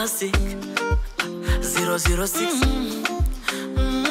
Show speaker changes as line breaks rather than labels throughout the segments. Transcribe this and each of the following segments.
classic 006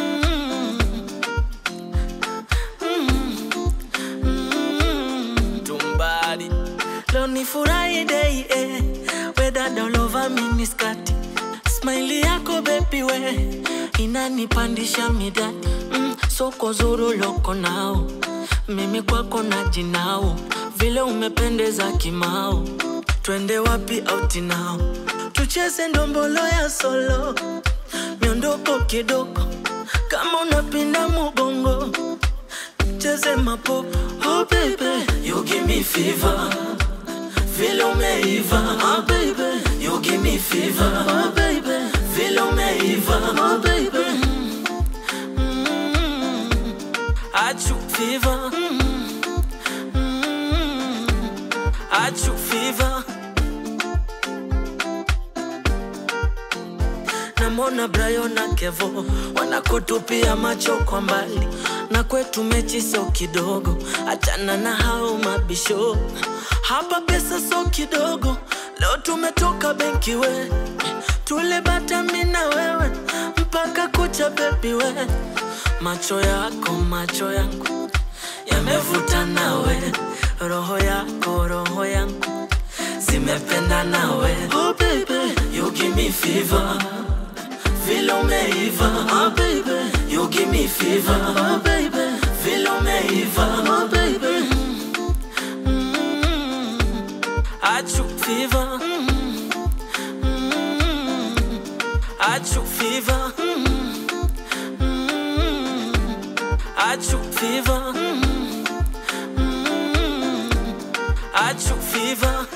tumbadi leo ni furahi day eh. wedada olova miniskati smaili yako bebi we inanipandisha midadi mm, soko zuru loko nao mimi kwako na jinao vile umependeza kimao twende wapi auti nao tucheze ndombolo ya solo miondoko kidogo kama unapinda mugongo cheze mapopo oh baby you give me fever vile umeiva oh baby you give me fever oh baby vile umeiva oh baby mm. achu fever mm. achu fever namona Brayo na Kevo wanakutupia macho kwa mbali, na kwetu mechi so kidogo, achana na hao mabisho. Hapa pesa so kidogo, leo tumetoka benki we, tulibata mi na wewe mpaka kucha bebi we, macho yako macho yangu yamevuta nawe, roho yako roho yangu zimependa nawe. Oh baby, you give me fever vile umeiva oh baby you give me fever oh baby vile umeiva oh baby mm. achu fever mm. achu fever mm. achu fever mm. achu fever